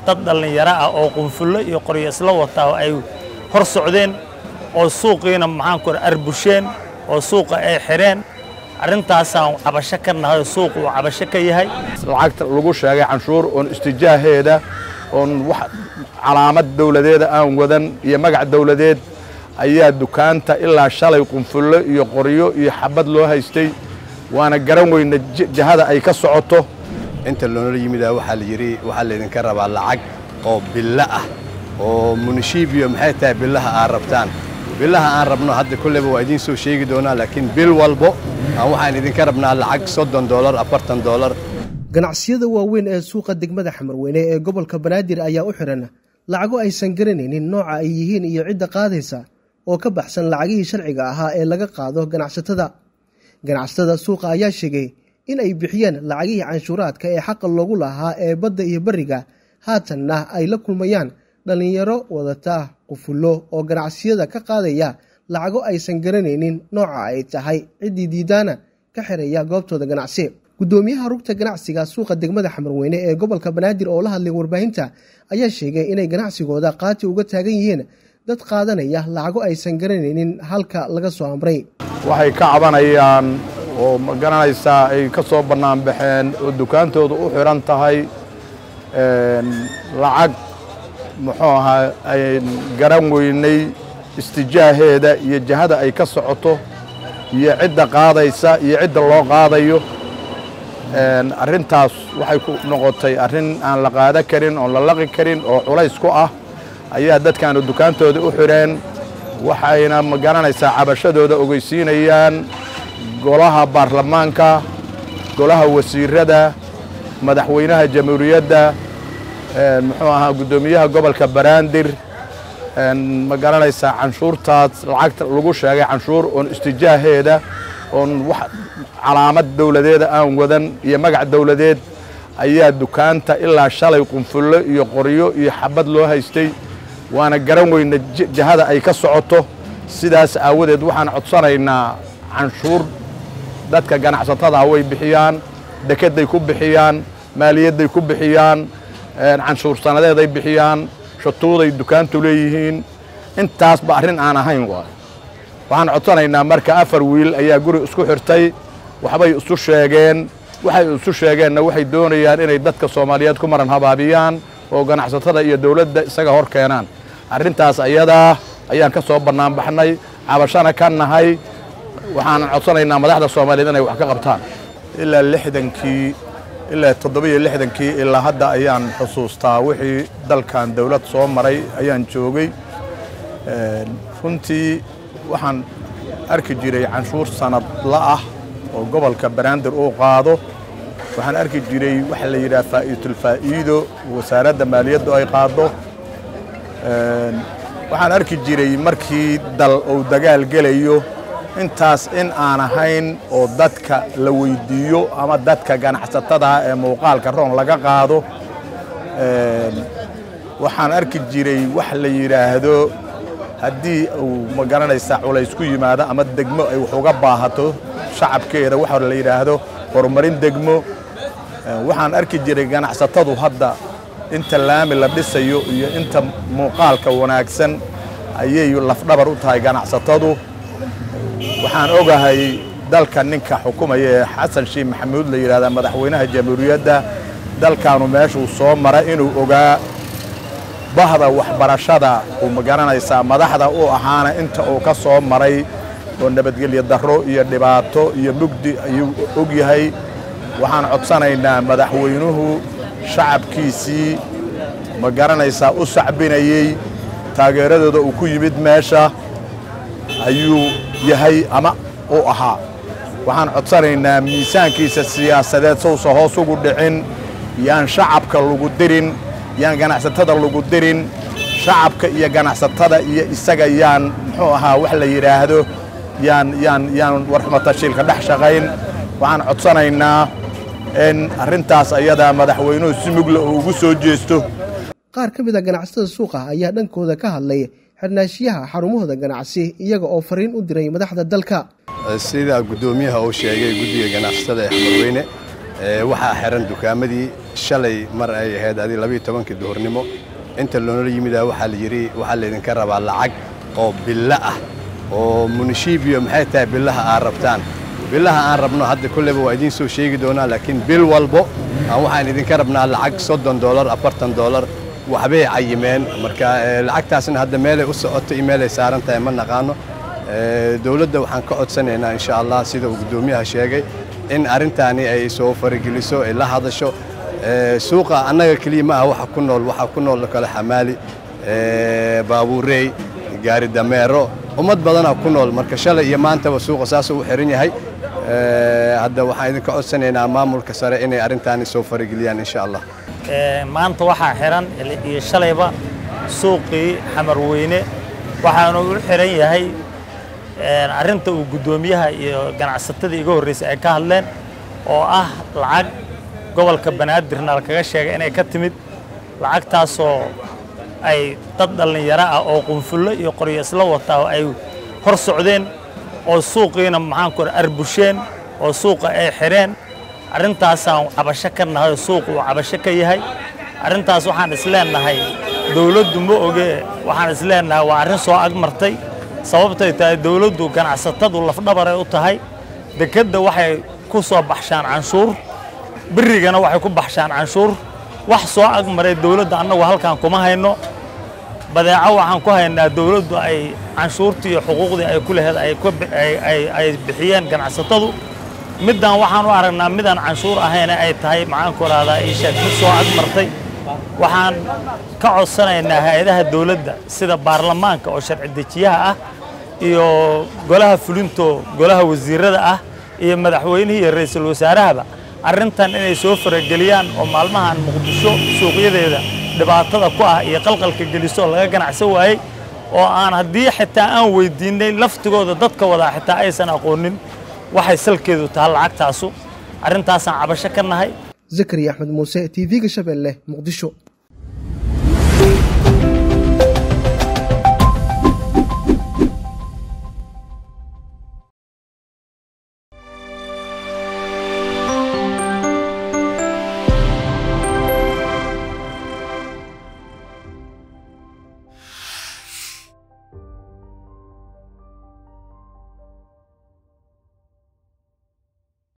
dad dhallinyaro ah oo qunfullo iyo qoryo isla wataa ay hor socdeen oo suuqiina maxaanku arbusheen oo suuqa ay xidheen arrintaasaan cabasho ka nahay oo suuqu uu cabasho ka yahay lacagta lagu sheegay canshuur oon istijaaheeda oon wax calaamad dawladeeda aan wadan iyo magac dawladeed ayaa dukaanta ilaa shalay qunfullo iyo qoryo iyo xabad loo haystay waana garan weyna jahada ay ka socoto inta loonala yimidaa waxaa la yidhi waxaa laydinka rabaa lacag oo billo ah oo munishibiyo maxay tahay billaha aad rabtaan billaha aan rabno hadda kolleyba waa idiin soo sheegi doonaa laakiin bil walbo aan waxaan idinka rabnaa lacag soddon doolar afartan doolar ganacsiyada waaweyn ee suuqa degmada xamarweyne ee gobolka banaadir ayaa u xihan lacago aysan garanaynin nooca ay yihiin iyo cidda qaadaysa oo ka baxsan lacagihii sharciga ahaa ee laga qaado ganacsatada ganacsatada suuqa ayaa sheegay in ay bixiyeen lacagihii canshuuraadka ee xaqa loogu lahaa ee badda iyo beriga haatanna ay la kulmayaan dhallinyaro wadata qufullo oo ganacsiyada ka qaadaya lacago aysan garanaynin nooca ay tahay ciddii diidaana ka xiraya goobtooda ganacsi guddoomiyaha rugta ganacsiga suuqa degmada xamarweyne ee gobolka banaadir oo la hadlay warbaahinta ayaa sheegay inay ganacsigooda qaati uga taagan yihiin dad qaadanaya lacago aysan garanaynin halka laga soo amray waxay ka cabanayaan oo ma garanaysaa ay ka soo bannaan baxeen oo dukaantooda u xidhan tahay lacag muxuu ahaa ay garan weynay istijaaheeda iyo jahada ay ka socoto iyo cidda qaadaysa iyo cidda loo qaadayo arrintaas waxay ku noqotay arrin aan la qaada karin oon la laqi karin oo culays ku ah ayaa dadkaanu dukaantooda u xidheen waxayna ma garanaysaa cabashadooda ogeysiinayaan golaha baarlamaanka golaha wasiirada madaxweynaha jamhuuriyadda muxuu ahaa guddoomiyaha gobolka baraandir ma garanaysaa canshuurtaas lacagta lagu sheegay canshuur oon istijaaheeda oon wax calaamad dawladeeda aan wadan iyo magac dawladeed ayaa dukaanta ilaa shalay qunfullo iyo qoryo iyo xabad loo haystay waana garan weyna jahada ay ka socoto sidaas aawadeed waxaan codsanaynaa canshuur dadka ganacsatada way bixiyaan dekedday ku bixiyaan maaliyadday ku bixiyaan canshuur sannadeeday bixiyaan shatuuday dukaantu leeyihiin intaasba arrin aan ahayn waay waxaan codsanaynaa marka afar wiil ayaa guri isku xirtay waxbay isu sheegeen waxay isu sheegeenna waxay doonayaan inay dadka soomaaliyeed ku maran habaabiyaan oo ganacsatada iyo dawladda isaga hor keenaan arrintaas ayadaa ayaan ka soo bannaan baxnay cabashana ka nahay waxaan codsanaynaa madaxda soomaaliyeed inay wax ka qabtaan ilaa lixdankii ilaa toddobiyo lixdankii ilaa hadda ayaan xusuustaa wixii dalkan dawlad soo maray ayaan joogay runtii waxaan arki jiray canshuur sanadla ah oo gobolka banaadir uu qaado waxaan arki jiray waxa la yidhaha faa'iidulfaa'iido wasaaradda maaliyaddu ay qaaddo waxaan arki jiray markii dal uu dagaal gelayo intaas in aan ahayn oo dadka la weyddiiyo ama dadka ganacsatada ee muuqaalka roon laga qaado waxaan arki jiray wax la yidhaahdo haddii uu ma garanaysaa culays ku yimaado ama degmo ay wax uga baahato shacabkeeda waxa la yidhaahdo horumarin degmo waxaan arki jiray ganacsatadu hadda inta laami la dhisayo iyo inta muuqaalka wanaagsan ayay lafdhabar u tahay ganacsatadu waxaan ogahay dalka ninka xukumaya ee xasan sheekh maxamuud la yidhahdaa madaxweynaha jamhuuriyadda dalkaanu meeshuu soo mara inuu ogaa bahda waxbarashada uu ma garanaysaa madaxda u ahaana inta uu ka soo maray oo nabadgelyo darro iyo dhibaato iyo mugdi ayuu og yahay waxaan codsanaynaa madaxweynuhu shacabkiisii ma garanaysaa u sacbinayey taageeradooda uu ku yimid meesha ayuu yahay ama u ahaa waxaan codsanaynaa miisaankiisa siyaasadeed sowsa hoos ugu dhicin yaan shacabka lagu dirin yaan ganacsatada lagu dirin shacabka iyo ganacsatada iyo isaga yaan muxuu ahaa wax la yidhaahdo yaan yaan yaan warxmatashiilka dhex shaqayn waxaan codsanaynaa in arrintaas ayadaa madaxweynuhu si mugla oo ugu soo jeesto qaar ka mid a ganacsatada suuqa ayaa dhankooda ka hadlay xirnaashiyaha xarumahooda ganacsi iyaga oo fariin u diray madaxda dalka sida guddoomiyaha uu sheegay guddiga ganacsatada ee xamarweyne waxaa xiran dukaamadii shalay mar ay ahayd adi labiiyo tobankii duhurnimo inta loonala yimidaa waxaa la yidhi waxaa laydinka rabaa lacag oo billo ah oo munishibiyo maxay tahay billaha aad rabtaan billaha aan rabno hadda kolleyba waa idiin soo sheegi doonaa laakiin bil walbo aan waxaan idinka rabnaa lacag soddon doolar afartan doolar waxbay cayimeen marka lacagtaasna hadda meelay u socoto iyo meelay saaran tahay ma naqaano dowladda waxaan ka codsanaynaa insha allah sida uu guddoomiyaha sheegay in arrintaani ay soo farageliso ay la hadasho suuqa annaga keliya ma aha waxa ku nool waxaa ku nool kale xamaali baabuurey gaari dameero ummad badanaa ku nool marka shalay iyo maantaba suuqa saasuu u xiran yahay hadda waxaan idinka codsanaynaa maamulka sare inay arrintaani soo farageliyaan insha allah maanta waxaa xiran iyo shalayba suuqii xamarweyne waxaanu u xiran yahay arrinta uu guddoomiyaha iyo ganacsatada iga horreysay ay ka hadleen oo ah lacag gobolka banaadirna lakaga sheegay inay ka timid lacagtaasoo ay dad dhallinyaro ah oo qunfullo iyo qoryo isla wataa oo ay hor socdeen oo suuqiina maxaanku arbusheen oo suuqa ay xidheen arrintaasaan cabasho ka nahay oo suuq uu cabasho ka yahay arrintaas waxaan isleenahay dawladdu ma oge waxaan isleenahay waa arrin soo agmartay sababtay tahay dawladdu ganacsatadu lafdhabaray u tahay dekedda waxay ku soo baxshaan canshuur berigana waxay ku baxshaan canshuur wax soo agmaray dawladda annagu halkaan kuma hayno badeeco waxaan ku haynaa dawladdu ay canshuurtii iyo xuquuqdii ay ku laheed ay bixiyeen ganacsatadu middan waxaan u aragnaa midaan canshuur ahayna ay tahay maxaanku rahdaa iisheeg mid soo agmartay waxaan ka codsanaynaa hay-adaha dawladda sida baarlamaanka oo sharci dejiyaha ah iyo golaha fulinto golaha wasiirada ah iyo madaxweynihii iyo ra'iisul wasaarahaba arrintan inay soo farageliyaan oo maalmahan muqdisho suuqyadeeda dhibaatada ku ah iyo qalqalka geliso laga ganacsan waayey oo aan haddii xitaa aan weydiinay laftigooda dadka wadaa xitaa aysan aqoonin waxay salkeedu tahay lacagtaasu arrintaasaan cabasho ka nahay zakariya axmed muuse t v-ga shabeelle muqdisho